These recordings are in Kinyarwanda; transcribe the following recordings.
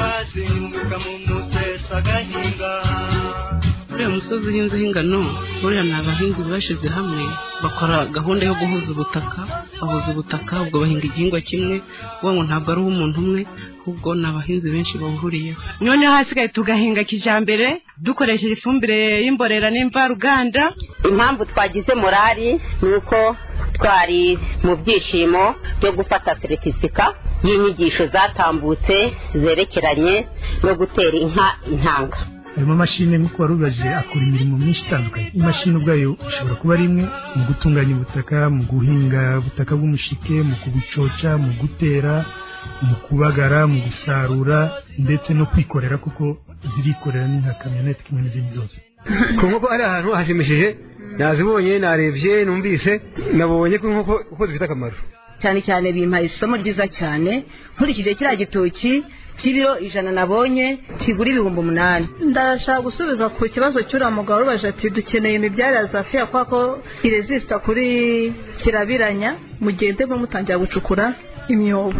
azenguka mu musesa agahinga uriya musozi uhinzeho ingano buriya ni abahinzi bashyize hamwe bakora gahunda yo guhuza ubutaka bahuza ubutaka ubwo bahinga igihingwa kimwe uwo ngo ntabwo ari uw'umuntu umwe ahubwo ni abahinzi benshi bawuhuriyeho noneho hasigaye tugahinga kijyambere dukoresheje ifumbire y'imborera n'imvaruganda impamvu twagize morali ni uko twari mu byishimo byo gufata seritifika y'inyigisho zatambutse zerekeranye no gutera inka intanga harimo amashini nk'uko wari ubajije akora imirimo myinshi itandukanye imashini ubwayo ishobora kuba ari imwe mu gutunganya ubutaka mu guhinga ubutaka bw'umushike mu kubucoca mu gutera mu kubagara mu gusarura ndetse no kwikorera kuko zirikorera ni nka kamyonete kimwe n'izindi zose ku nkoko ari ahantu hashimishije nazibonye narebye numvise nabonye ko inkoko uko zifite akamaro cyane cyane bimpaye isomo ryiza cyane nkurikije kiriya gitoki cy'ibiro ijana nabonye kigura ibihumbi umunani ndashaka gusubiza ku kibazo cy'uriya mugabo urubaje ati dukeneye imibyare ya zafiya kubera ko irezisita kuri kirabiranya mugende mutangira gucukura imyobo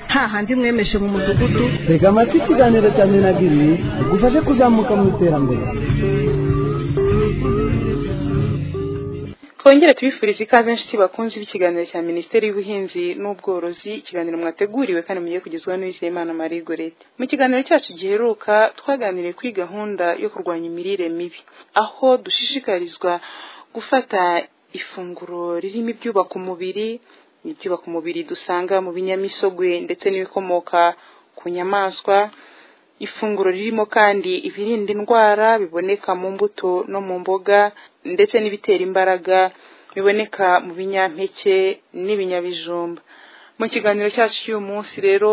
nta handi mwemeshe mu mudugudu reka amatwi ikiganiro cya minagiri bigufashe kuzamuka mu iterambere twongere tubifurize ikaze inshuti bakunze b'ikiganiro cya minisiteri y'ubuhinzi n'ubworozi ikiganiro mwateguriwe kandi mugiye kugezwaho n'uwizeyimana marie gorete mu kiganiro cyacu giheruka twaganiriye kuri gahunda yo kurwanya imirire mibi aho dushishikarizwa gufata ifunguro ririmo ibyubaka umubiri ibyubaka umubiri dusanga mu binyamisogwe ndetse n'ibikomoka ku nyamaswa ifunguro ririmo kandi ibirinda indwara biboneka mu mbuto no mu mboga ndetse n'ibitera imbaraga biboneka mu binyampeke n'ibinyabijumba mu kiganiro cyacu cy'uyu munsi rero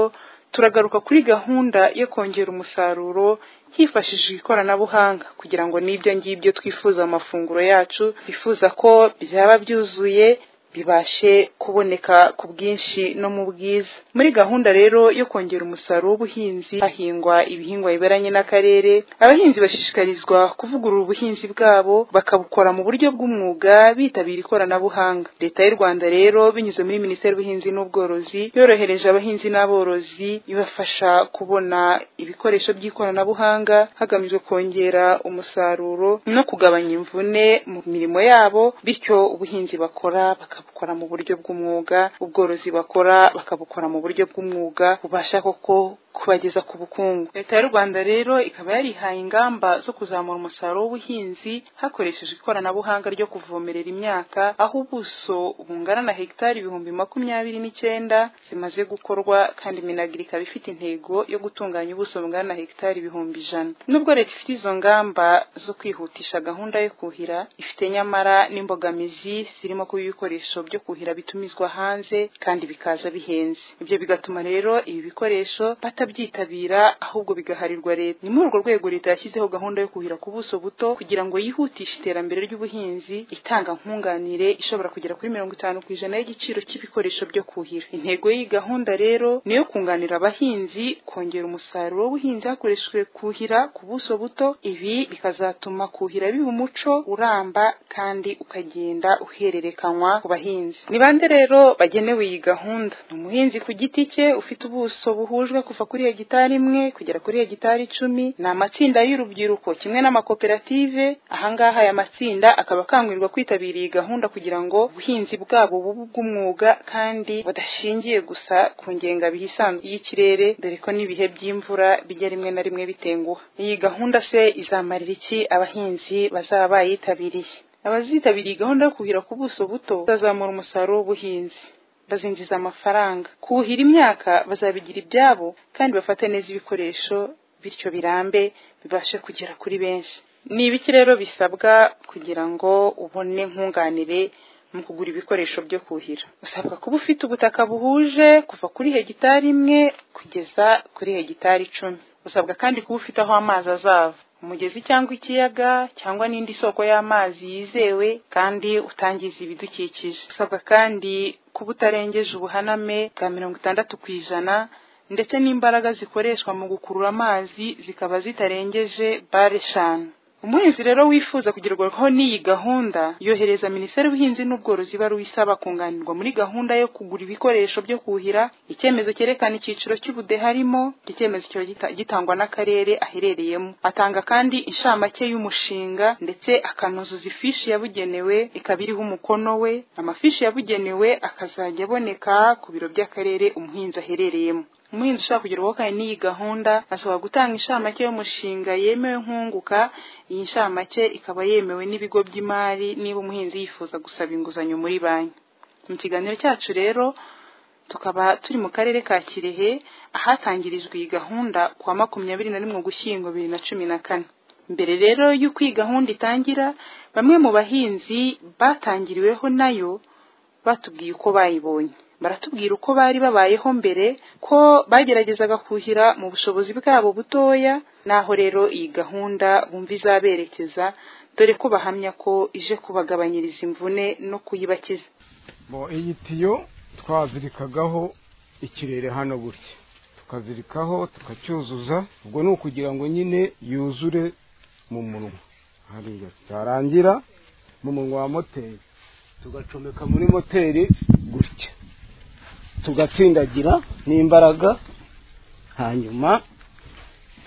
turagaruka kuri gahunda yo kongera umusaruro hifashishijwe ikoranabuhanga kugira ngo n'ibyo ngibyo twifuza mu mafunguro yacu bifuza ko byaba byuzuye bibashe kuboneka ku bwinshi no mu bwiza muri gahunda rero yo kongera umusaruro w'ubuhinzi hahingwa ibihingwa biberanye n'akarere abahinzi bashishikarizwa kuvugurura ubuhinzi bwabo bakabukora mu buryo bw'umwuga bitabira ikoranabuhanga leta y'u rwanda rero binyuze muri minisiteri y'ubuhinzi n'ubworozi yorohereje abahinzi n'aborozi ibafasha kubona ibikoresho by'ikoranabuhanga hagamijwe kongera umusaruro no kugabanya imvune mu mirimo yabo bityo ubuhinzi bakora bakaba bakabukora mu buryo bw'umwuga ubworozi bakora bakabukora mu buryo bw'umwuga bubasha koko kubageza ku bukungu leta y'u rwanda rero ikaba yarihaye ingamba zo kuzamura umusaruro w'ubuhinzi hakoreshejwe ikoranabuhanga ryo kuvomerera imyaka aho ubuso bungana na hegitari ibihumbi makumyabiri n'icyenda zimaze gukorwa kandi minagiri ikaba ifite intego yo gutunganya ubuso bungana na hegitari ibihumbi ijana nubwo leta ifite izo ngamba zo kwihutisha gahunda yo kuhira ifite nyamara n'imbogamizi zirimo kuba ibikoresho byo kuhira bitumizwa hanze kandi bikaza bihenze ibyo bigatuma rero ibi bikoresho batabyitabira ahubwo bigaharirwa leta ni muri urwo rwego leta yashyizeho gahunda yo kuhira ku buso buto kugira ngo yihutishe iterambere ry'ubuhinzi itanga nkunganire ishobora kugera kuri mirongo itanu ku ijana y'igiciro cy'ibikoresho byo kuhira intego y'iyi gahunda rero ni iyo kunganira abahinzi kongera umusaruro w'ubuhinzi hakoreshejwe kuhira ku buso buto ibi bikazatuma kuhira biba umuco uramba kandi ukagenda uhererekanywa ku bahinzi ni bande rero bagenewe iyi gahunda ni umuhinzi ku giti cye ufite ubuso buhujwe kuva kuri hegitari imwe kugera kuri hegitari icumi ni amatsinda y'urubyiruko kimwe n'amakoperative ahangaha aya matsinda akaba akangurirwa kwitabira iyi gahunda kugira ngo ubuhinzi bwabo bube ubw'umwuga kandi budashingiye gusa ku ngengabihe isanzwe y'ikirere dore ko n'ibihe by'imvura bijya rimwe na rimwe bitenguha iyi gahunda se izamarira iki abahinzi bazaba bayitabiriye abazitabiriye gahunda yo kuhira ku buso buto bazamura umusaruro w'ubuhinzi bazinjiza amafaranga kuhira imyaka bazabigira ibyabo kandi bafate neza ibikoresho bityo birambe bibashe kugera kuri benshi ni ibiki rero bisabwa kugira ngo ubone nkunganire mu kugura ibikoresho byo kuhira usabwa kuba ufite ubutaka buhuje kuva kuri hegitari imwe kugeza kuri hegitari icumi usabwa kandi kuba ufite aho amazi azava umugezi cyangwa ikiyaga cyangwa n'indi soko y'amazi yizewe kandi utangiza ibidukikije usabwa kandi kuba utarengeje ubuhaname bwa mirongo itandatu ku ijana ndetse n'imbaraga zikoreshwa mu gukurura amazi zikaba zitarengeje bare eshanu umuhinzi rero wifuza kugerwaho n'iyi gahunda yohereza minisiteri y'ubuhinzi n'ubworozi ibaruwa isaba kunganirwa muri gahunda yo kugura ibikoresho byo kuhira icyemezo cyerekana icyiciro cy'ubudehe harimo icyemezo kiba gita- gitangwa n'akarere aherereyemo atanga kandi inshamake y'umushinga ndetse akanuzuza ifishi yabugenewe ikaba iriho umukono we amafishi yabugenewe akazajya aboneka ku biro by'akarere umuhinzi aherereyemo umuhinzi ushaka kugerwaho kandi n'iyi gahunda ashobora gutanga inshamake y'umushinga yemewe nkunguka iyi nshamake ikaba yemewe n'ibigo by'imari niba umuhinzi yifuza gusaba inguzanyo muri banki mu kiganiro cyacu rero tukaba turi mu karere ka kirehe ahatangirijwe iyi gahunda kuwa makumyabiri na rimwe ugushyingo bibiri na cumi na kane mbere rero y'uko iyi gahunda itangira bamwe mu bahinzi batangiriweho nayo batubwiye uko bayibonye baratubwira uko bari babayeho mbere ko bageragezaga kuhira mu bushobozi bwabo butoya naho rero iyi gahunda bumva izaberekeza dore ko bahamya ko ije kubagabanyiriza imvune no kuyibakiza bo iyi tiyo twazirikagaho ikirere hano gutya tukazirikaho tukacyuzuza ubwo ni ukugira ngo nyine yuzure mu munwa hariya cyarangira mu munwa wa moteri tugacomeka muri moteri gutya tugatsindagira n'imbaraga hanyuma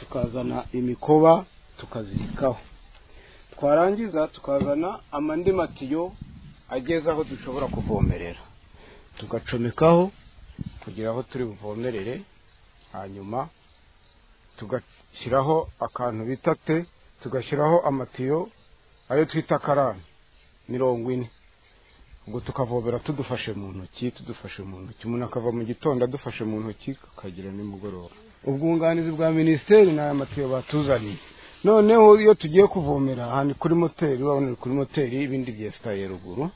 tukazana imikoba tukazirikaho twarangiza tukazana amandi matiyo ageze aho dushobora kuvomerera tugacomekaho kugira aho turi buvomerere hanyuma tugashyiraho akantu bita te tugashyiraho amatiyo ayo twita karani mirongo ine ubwo tukavomera tudufashe mu ntoki tudufashe mu ntoki umuntu akava mu gitondo adufashe mu ntoki akagera nimugoroba ubwunganizi bwa minisiteri ni aya matiyo batuzaniye noneho iyo tugiye kuvomera ahantu kuri moteri urabona ni kuri moteri ibindi byesitaye ruguru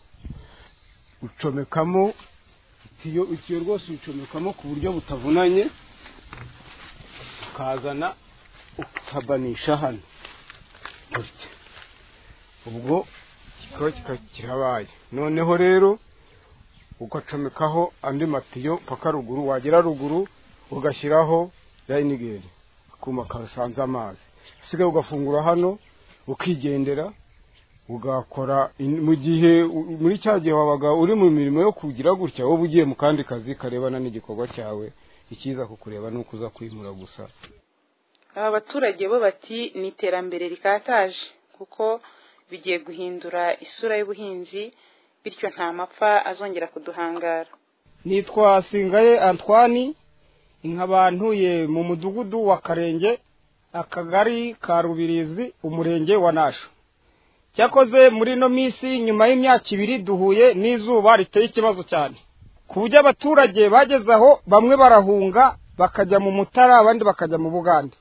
ucomekamo itiyo itiyo rwose uyicomekamo ku buryo butavunanye ukazana ukabanisha hano gutya ubwo kikaba kika- kirabaye noneho rero ugacomekaho andi matiyo paka ruguru wagera ruguru ugashyiraho rayinigeri akuma kasanze amazi usigaye ugafungura hano ukigendera ugakora in- mu gihe u- muri cya gihe wabaga uri mu mirimo yo kugira gutya wowe ugiye mu kandi kazi karebana n'igikorwa cyawe ikiza kukureba ni uko uza kwimura gusa aba baturage bo bati ni iterambere rikataje kuko bigiye guhindura isura y'ubuhinzi bityo nta mapfa azongera kuduhangara nitwa singaye antwani nkabantuye mu mudugudu wa karenge akagari ka rubirizi umurenge wa nasho cyakoze muri ino minsi nyuma y'imyaka ibiri duhuye n'izuba riteye ikibazo cyane ku buryo abaturage bageze aho bamwe barahunga bakajya mu mutara abandi bakajya mu bugande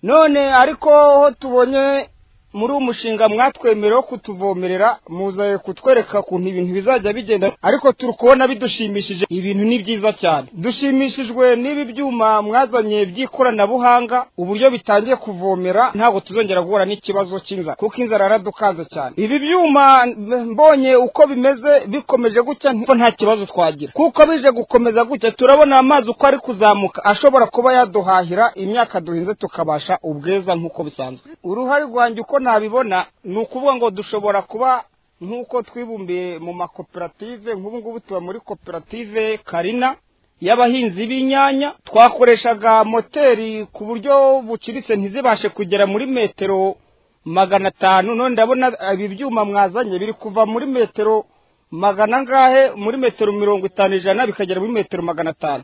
none ariko ho tubonye muri uwo mushinga mwatwemere wo kutuvomerera muzaye kutwereka ukuntu ibintu bizajya bigenda ariko turi kubona bidushimishije ibintu ni byiza cyane dushimishijwe n'ibi byuma mwazanye by'ikoranabuhanga uburyo bitangiye kuvomera ntabwo tuzongera guhura n'ikibazo cy'inzara kuko inzara yaradukaze cyane ibi byuma mbonye uko bimeze bikomeje gutya nti- ko nta kibazo twagira kuko bije gukomeza gutya turabona amazi uko ari kuzamuka ashobora kuba yaduhahira imyaka duhinze tukabasha ubweza nk'uko bisanzwe uruhare rwanjye uko nabibona ni ukuvuga ngo dushobora kuba nk'uko twibumbiye mu makoperative nk'ubu ngubu tuba muri koperative karina y'abahinzi b'inyanya twakoreshaga moteri ku buryo buciritse ntizibashe kugera muri metero magana atanu none ndabona ibi byuma mwazanye biri kuva muri metero magana angahe muri metero mirongo itanu ijana bikagera muri metero magana atanu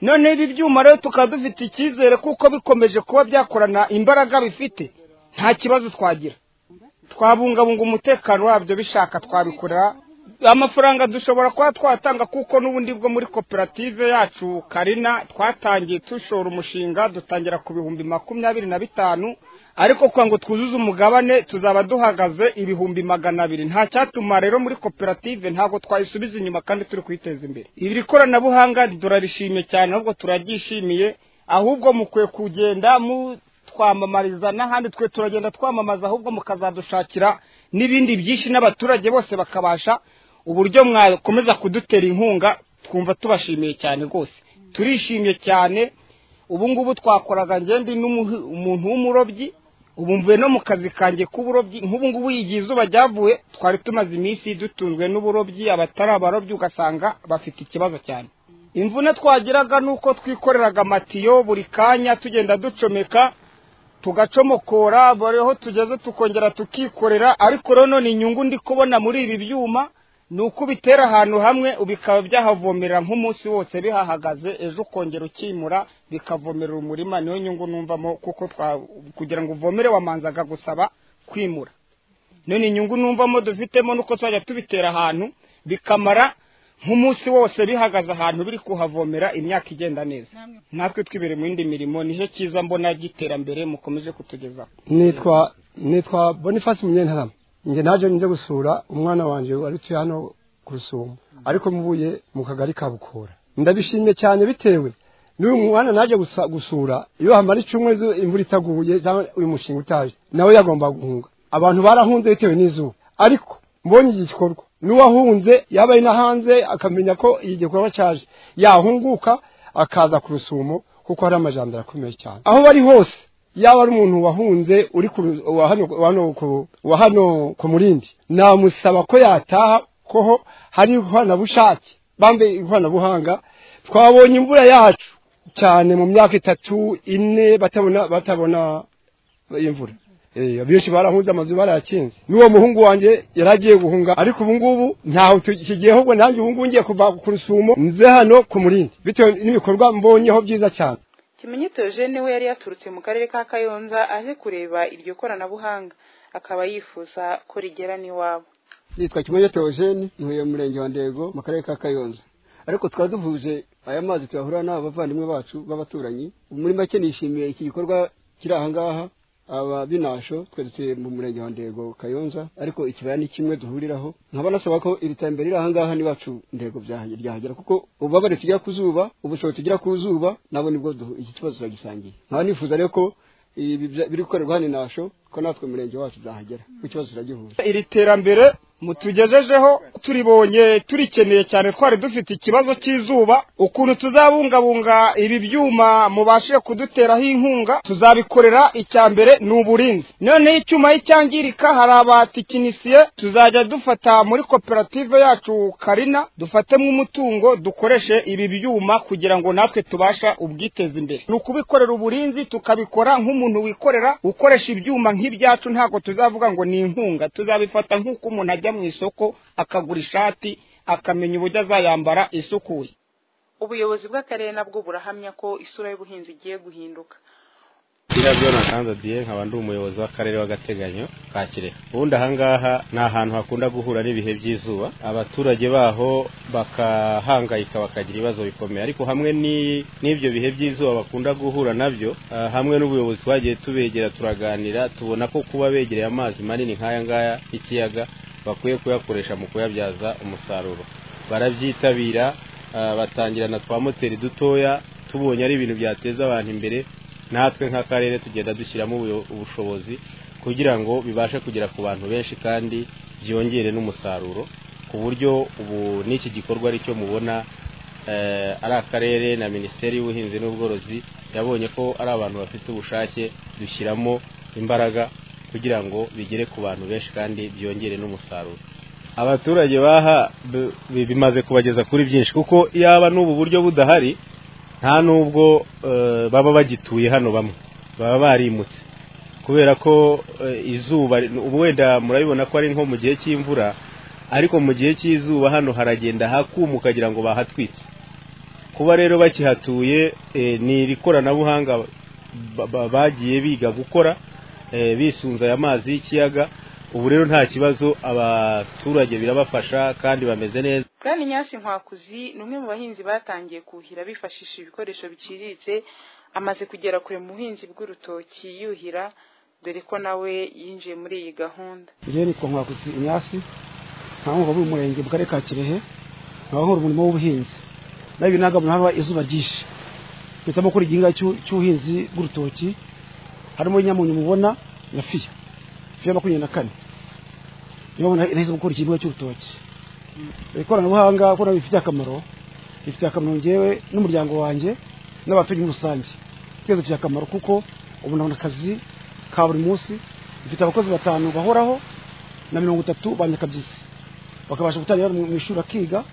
noneho ibi byuma rero tukaba dufite icyizere kuko bikomeje kuba byakorana imbaraga bifite nta kibazo twagira twabungabunga umutekano wabyo bishaka twabikorera amafaranga dushobora kuba twatanga kuko n'ubundi bwo muri koperative yacu karina twatangiye dushora umushinga dutangira ku bihumbi makumyabiri na bitanu ariko kugira ngo twuzuze umugabane tuzaba duhagaze ibihumbi magana abiri nta cyatuma rero muri koperative ntabwo twayisubiza inyuma kandi turi kuyiteza imbere iri koranabuhanga turarishimye cyane ahubwo turaryishimiye ahubwo mukwiye kugenda mutwamamariza n'ahandi twe turagenda twamamaza ahubwo mukazadushakira n'ibindi byinshi n'abaturage bose bakabasha uburyo mwakomeza kudutera inkunga twumva tubashimiye cyane rwose turishimye cyane ubu ngubu twakoraga ngende n'umuntu w'umurobyi ubu mvuye no mu kazi kanjye k'uburobyi nk'ubu ngubu igihe izuba ryavuye twari tumaze iminsi dutunzwe n'uburobyi abatari abarobyi ugasanga bafite ikibazo cyane imvune twagiraga ni uko twikoreraga amatiyo buri kanya tugenda ducomeka tugacomokora buriho tugeze tukongera tukikorera ariko rero none inyungu ndi kubona muri ibi byuma ni uko ubitera ahantu hamwe bikaba byahavomerera nk'umunsi wose bihahagaze ejo ukongera ukimura bikavomerera umurima niyo nyungu numvamo kuko twa- kugira ngo uvomere wamanzaga gusaba kwimura none inyungu numvamo dufitemo nuko twajya tubitera ahantu bikamara nk'umunsi wose bihagaze ahantu biri kuhavomera imyaka igenda neza natwe twibere mu yindi mirimo nicyo cyiza mbona ry'iterambere mukomeje kutugezaho nitwa nitwa boniface munyentarama njye naje njye gusura umwana wanjye wari utuye hano ku rusumo ariko mubuye mu kagari ka bukura ndabishimiye cyane bitewe n'uyu mwana naje gusa- gusura iyo hamara icumwe zo imvura itaguye cyangwa uyu mushinga utaje nawe yagomba guhunga abantu barahunze bitewe n'izuba ariko mbonye iki gikorwa n'uwahunze yaba ari na hanze akamenya ko iki gikorwa cyaje yahunguka akaza ku rusumo kuko hari amajambere akomeye cyane aho bari hose yaba ari umuntu wahunze uri ku ru- wa hano wa hano ku- wa hano ku murindi namusaba ko yataha ko ho hari ikoranabushake bambe ikoranabuhanga twabonye imvura yacu cyane mu myaka itatu ine batabona batabona imvura Eh, abenshi barahunze amazu barayakinze n'uwo muhungu wanjye yaragiye guhunga ariko ubu ngubu ntaho tu- kigiye ahubwo nanjye ubu ngubu ngiye kuva ku rusumo nze hano ku murindi bitewe n'ibikorwa mbonyeho byiza cyane kimenyetso Eugene we yari yaturutse mu karere ka kayonza aje kureba iryo koranabuhanga akaba yifuza ko rigera n'iwabo nitwa kimonyeto eugene ntuye mu murenge wa ndego mu karere ka kayonza ariko twari duhuje aya mazi tuyahura n'aba bavandimwe bacu b'abaturanyi muri make nishimiye iki gikorwa kiri aha ngaha aba binasho twe dutuye mu murenge wa ndego kayonza ariko ikibaya ni kimwe duhuriraho nkaba nasaba ko iri terambere riri aha ngaha n'iwacu ndego byaha- ryahagera kuko ububabare tugira ku zuba ubushobozi tugira ku zuba nabo nibwo duhu- iki kibazo turagisangiye nkaba nifuza rero ko ibi bya- biri gukorerwa hano inasho ko natwe mu murenge wacu byahagera ku kibazo turagihuje iri terambere mutugejejeho turibonye turikeneye cyane twari dufite ikibazo cy'izuba ukuntu tuzabungabunga ibi byuma mubashije kuduteraho inkunga tuzabikorera icya mbere ni uburinzi noneho icyuma iyo cyangirika hari abatikinisiye tuzajya dufata muri koperative yacu karina dufatemo umutungo dukoreshe ibi byuma kugira ngo natwe tubasha ubwiteza imbere ni ukubikorera uburinzi tukabikora nk'umuntu wikorera ukoresha ibyuma nk'ibyacu ntabwo tuzavuga ngo ni inkunga tuzabifata nk'uko umuntu ajya mu isoko akagura ishati akamenya uburyo azayambara isukuye ubuyobozi bw'akarere nabwo burahamya ko isura y'ubuhinzi igiye guhinduka Kira Jonathan Zadie nkaba ndi umuyobozi w'akarere w'agateganyo ka Kirehe. Ubundi aha ngaha ni ahantu hakunda guhura n'ibihe by'izuba abaturage baho bakahangayika bakagira ibibazo bikomeye ariko hamwe ni- n'ibyo bihe by'izuba bakunda guhura nabyo ah, hamwe n'ubuyobozi twagiye tubegera turaganira tubona ko kuba begereye amazi manini nk'aya ngaya y'ikiyaga bakwiye kuyakoresha mu kuyabyaza umusaruro barabyitabira ah, batangira na twa moteri dutoya tubonye ari ibintu byateza abantu imbere natwe nk'akarere tugenda dushyiramo ubuyo- ubushobozi kugira ngo bibashe kugera ku bantu benshi kandi byongere n'umusaruro ku buryo ubu n'iki gikorwa ari cyo mubona eh, ari akarere na minisiteri y'ubuhinzi n'ubworozi yabonye ko ari abantu bafite ubushake dushyiramo imbaraga kugira ngo bigere ku bantu benshi kandi byongere n'umusaruro abaturage baha b- bi- bimaze kubageza kuri byinshi kuko yaba n'ubu buryo budahari nta nubwo eh, baba bagituye hano bamwe baba barimutse kubera ko eh, izuba ubu wenda murabibona ko ari nko mu gihe cy'imvura ariko mu gihe cy'izuba hano haragenda hakumuka kugira ngo bahatwitse kuba rero bakihatuye eh, ni iri koranabuhanga ba- ba- bagiye biga gukora eh, bisunze aya mazi y'ikiyaga ubu rero nta kibazo abaturage birabafasha kandi bameze neza bwana nyasi nkwakuzi ni umwe mu bahinzi batangiye kuhira bifashishije ibikoresho biciriritse amaze kugera kure mu buhinzi bw'urutoki yuhira dore ko nawe yinjiye muri iyi gahunda njyewe nitwa nkwakusi inyasi nkaho mu murenge mu karere ka kirehe nkabahora umurimo w'ubuhinzi nawe binagabura haba izuba ryinshi mpitamo gukora igihingwa cy'u- cy'ubuhinzi bw'urutoki harimo nyamunyu mubona na fiya fiya makumyabiri na kane niyo mpamvu nahisemo gukora igihingwa cy'urutoki ikoranabuhanga ko nabyo bifitiye akamaro bifitiye akamaro ngewe n'umuryango wanjye n'abaturage muri rusange twese dufite akamaro kuko ubu nabona akazi ka buri munsi ifite abakozi batanu bahoraho na mirongo itatu ba nyakabyizi bakabasha gutangira mu mu ishuri akiga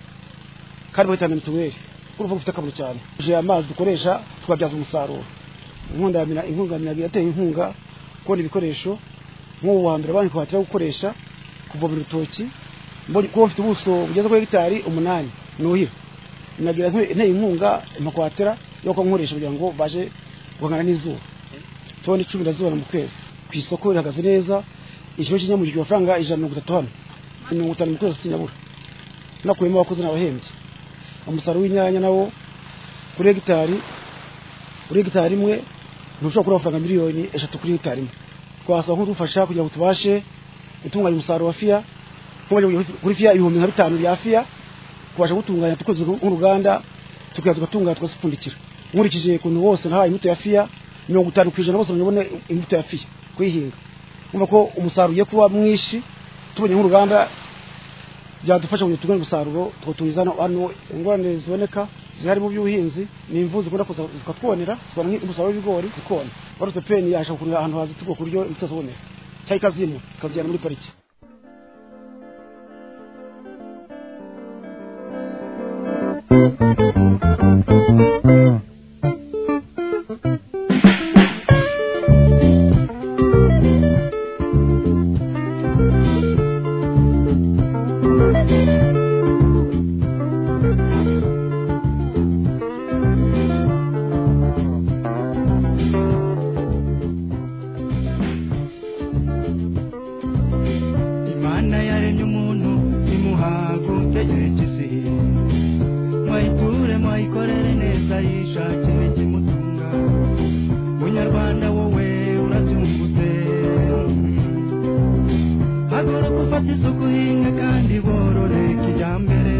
kandi bahitana mituweli urumva bifite akamaro cyane tuje amazi dukoresha tukabyaza umusaruro inkunga ya mina inkunga ya minagiri yateye inkunga kubona ibikoresho nk'ubu wa mbere banki kuhatira gukoresha kuvomera urutoki mbonye kuba bafite ubuso bugeze kuri hegitari umunani nuhira minagira inteye inkunga amakwatera yo kunkoresha kugira ngo baje guhangana n'izuba toni icumi na mu kwezi ku isoko irahagaze neza ikiro cy'inyamugirwa amafaranga ijana na mirongo itatu hano mirongo itanu mu kwezi sinyabura nakuyemo abakozi n'abahembye umusaruro w'inyanya nawo kuri hegitari kuri hegitari imwe ntushobora kubura amafaranga miliyoni eshatu kuri hegitari imwe twasaba nk'udufasha kugira ngo tubashe gutunganya umusaruro wa fiya nk'abajya kuri fiya ibihumbi nka bitanu bya fiya kubasha gutunganya dukoze nk'uruganda tukajya tugatunganya tugasipfundikira nkurikije ukuntu bose nahaye imbuto ya fiya mirongo itanu ku ijana bose babone imbuto ya fiya kuyihinga kumva ko umusaruro ugiye kuba mwinshi tubonye nk'uruganda byadufasha kugira ngo tugane umusaruro tuwutumiza hano ingorane ziboneka zihari mu by'ubuhinzi ni imvu zikunda kuza zikatwonera zikabona umusaruro w'ibigori zikona barutse peni yashaka ukuntu ahantu hazitugwa ku buryo imbuto ziboneka cyangwa ikazimura ikazijyana muri pariki imana yaremye umuntu imuha gutekereza mwayiture mwayikorere neza yishakire ikimutunga munyarwanda wowe urabyungutse haguruka ufate isuku uhinga kandi borore kijyambere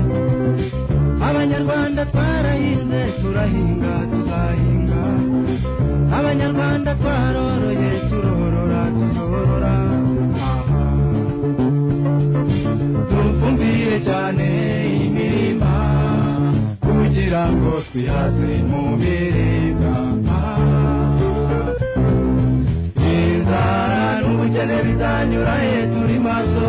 abanyarwanda twarahinze turahinga tuzahinga abanyarwanda twaroroye turorora tuzorora dufumbire cyane imirima kugira ngo twihaze mu biribwa inzara n'ubukene bizanyura he turi maso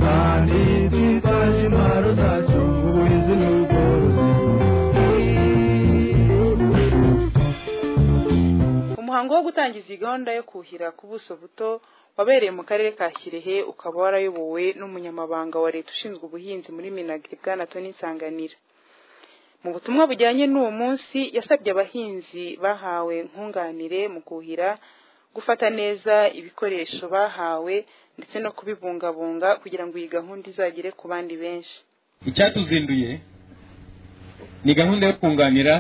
kandi twitwaje intwaro zacu ubuhinzi n'ubworozi umuhango wo gutangiza iyi gahunda yo kuhira ku buso buto wabereye mu karere ka kirehe ukaba warayobowe n'umunyamabanga wa leta ushinzwe ubuhinzi muri minagiri bwana toni nsanganira mu butumwa bujyanye n'uwo munsi yasabye abahinzi bahawe nkunganire mu kuhira gufata neza ibikoresho bahawe ndetse no kubibungabunga kugira ngo iyi gahunda izagere ku bandi benshi icyatuzinduye ni gahunda yo kunganira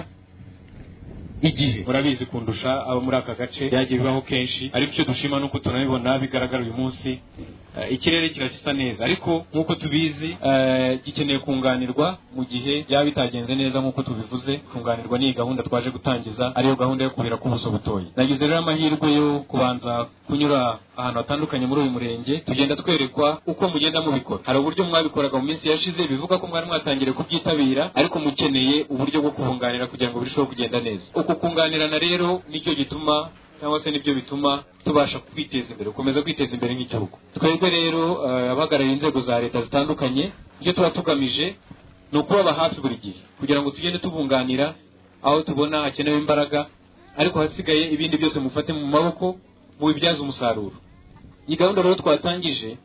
igihe urabizi kundusha abo muri aka gace byagiye bibaho kenshi ariko icyo dushima ni uko tunabibona bigaragara uyu munsi Eh, ikirere kirasa neza ariko nk'uko tubizi eh, gikeneye kunganirwa mu gihe byaba bitagenze neza nk'uko tubivuze kunganirwa n'iyi gahunda twaje gutangiza ariyo gahunda yo kubira k'ubuso butoya nagize rero amahirwe yo kubanza kunyura ahantu hatandukanye muri uyu murenge tugenda twerekwa uko mugenda mubikora hari uburyo mwabikoraga mu minsi yashize bivuga ko mwari mwatangiye kubyitabira ariko mukeneye uburyo bwo kubunganira kugira ngo birusheho kugenda neza uku kunganirana rero nicyo gituma cyangwa se nibyo bituma tubasha kwiteza imbere gukomeza kwiteza imbere nk'igihugu twebwe rero eh, abahagarariye inzego za leta zitandukanye ibyo tuba tugamije ni ukubaba hafi buri gihe kugira ngo tugende tubunganira aho tubona hakenewe imbaraga ariko hasigaye ibindi byose mufate mu maboko mubibyaze umusaruro iyi gahunda rero twatangije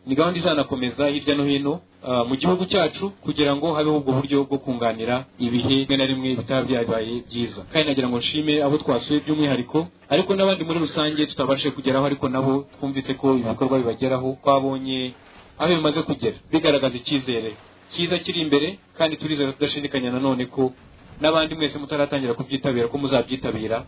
ni gahunda izanakomeza hirya no hino ah, mu gihugu cyacu kugira ngo habeho ubwo buryo bwo kunganira ibihe rimwe na rimwe bitaba byabaye byiza kandi nagira ngo nshime abo twasuye by'umwihariko ariko n'abandi muri rusange tutabashije kugeraho ariko nabo twumvise ko ibikorwa bibageraho twabonye aho bimaze kugera bigaragaza icyizere cyiza kiri imbere kandi turizera tudashidikanya nanone ko n'abandi mwese mutaratangira kubyitabira ko muzabyitabira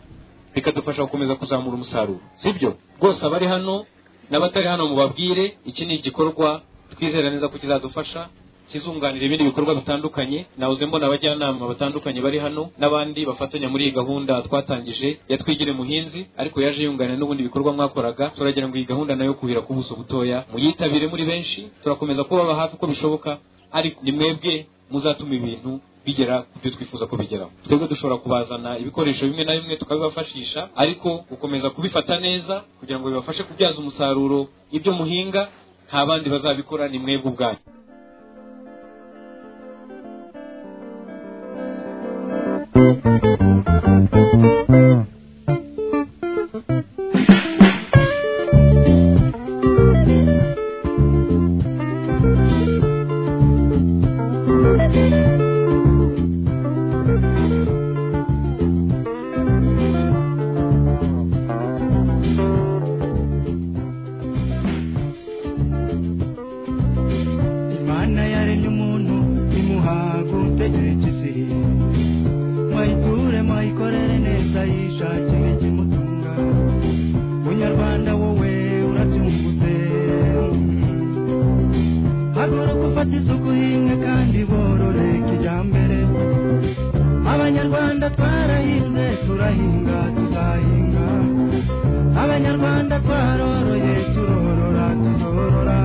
bikadufasha gukomeza kuzamura umusaruro sibyo rwose abari hano n'abatari hano mubabwire iki ni igikorwa twizera neza ko kizadufasha kizunganira ibindi bikorwa bitandukanye nahoze mbona abajyanama batandukanye bari hano n'abandi bafatanya muri iyi gahunda twatangije ya twigire muhinzi ariko yaje yunganira n'ubundi bikorwa mwakoraga turagira ngo iyi gahunda nayo kuhira ku buso butoya muyitabire muri benshi turakomeza kubaba hafi uko bishoboka ariko ni mwebwe muzatuma ibintu bigera ku byo twifuza ko bigeraho twebwe dushobora kubazana ibikoresho bimwe na bimwe tukabibafashisha ariko gukomeza kubifata neza kugira ngo bibafashe kubyaza umusaruro ibyo muhinga nta bandi bazabikora ni mwebwe ubwanyu imana yaremye umuntu imuha gutekereza mwayiture mwayikorere neza yishakire ikimutunga munyarwanda wowe urabyungutse haguruka ufate isuku hinga kandi borore kijyambere abanyarwanda twarahinze turahinga tuzahinga abanyarwanda twaroroye turorora tuzorora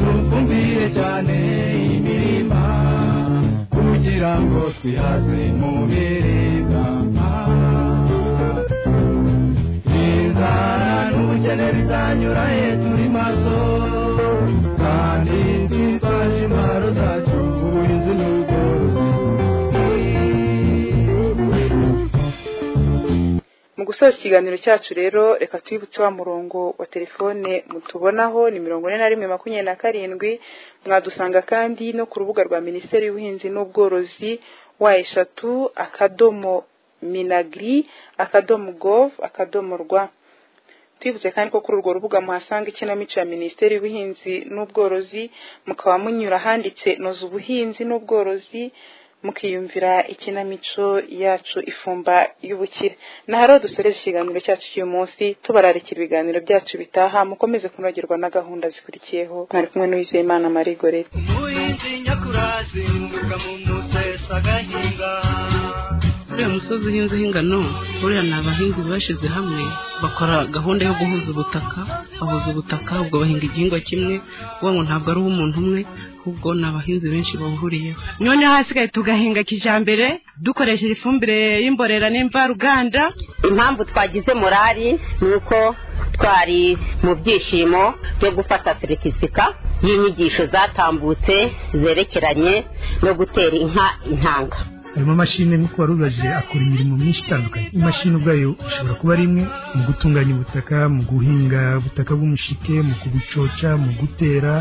tuvumbire cyane imirima kugira ngo twihaze mu biribwa inzara n'ubukene bizanyura he turi maso kandi twitwaje imparo zacu ubuhinzi n'ubworozi mu gusoza ikiganiro cyacu rero reka twibutse wa murongo wa telefone mutubonaho ni mirongo ine na rimwe makumyabiri na karindwi mwadusanga kandi no ku rubuga rwa minisiteri y'ubuhinzi n'ubworozi wa eshatu akadomo minagiri akadomo gov akadomo rwa twibutse kandi ko kuri urwo rubuga muhasanga ikinamico ya minisiteri y'ubuhinzi n'ubworozi mukaba munyura ahanditse noza ubuhinzi n'ubworozi mukiyumvira ikinamico yacu ifumba y'ubukire na hariho dusoreje ikiganiro cyacu cy'uyu munsi tubararikira ibiganiro byacu bitaha mukomeze kunogerwa na gahunda zikurikiyeho mwari kumwe n'uwizeyimana marie gorete umuhinzi nyakurazi umwuga mu musesa agahinga uriya musozi uhinzeho ingano buriya ni abahinzi bashyize hamwe bakora gahunda yo guhuza ubutaka bahuza ubutaka ubwo bahinga igihingwa kimwe uvuga ngo ntabwo ari uw'umuntu umwe ahubwo ni abahinzi benshi bahuriyeho none hasigaye tugahinga kijambere dukoresheje ifumbire y'imborera n'imvaruganda impamvu twagize morali ni uko twari mu byishimo byo gufata seritifika y'inyigisho zatambutse zerekeranye no gutera inka intanga harimo amashini nk'uko wari ubibaje akora imirimo myinshi itandukanye imashini ubwayo ishobora kuba ari imwe mu gutunganya ubutaka mu guhinga ubutaka bw'umushike mu kubucoca mu gutera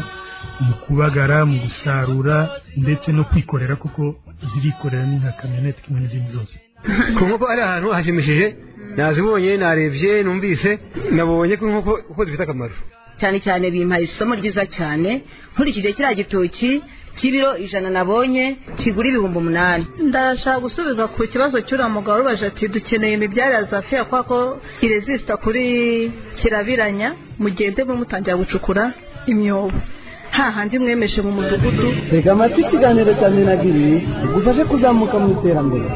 mu kubagara mu gusarura ndetse no kwikorera kuko zirikorera ni nka kamyonete kimwe n'izindi zose ku nkoko ari ahantu hashimishije nazibonye narebye numvise nabonye ko inkoko uko zifite akamaro cyane cyane bimpaye isomo ryiza cyane nkurikije kiriya gitoki cy'ibiro ijana nabonye kigura ibihumbi umunani ndashaka gusubiza ku kibazo cy'uriya mugabo urubaje ati dukeneye imibyare ya zafiya kubera ko irezisita kuri kirabiranya mugende mutangira gucukura imyobo hahandi mwemeje mu mudugudu reka amata ikiganiro cya minagiri igufashe kuzamuka mu iterambere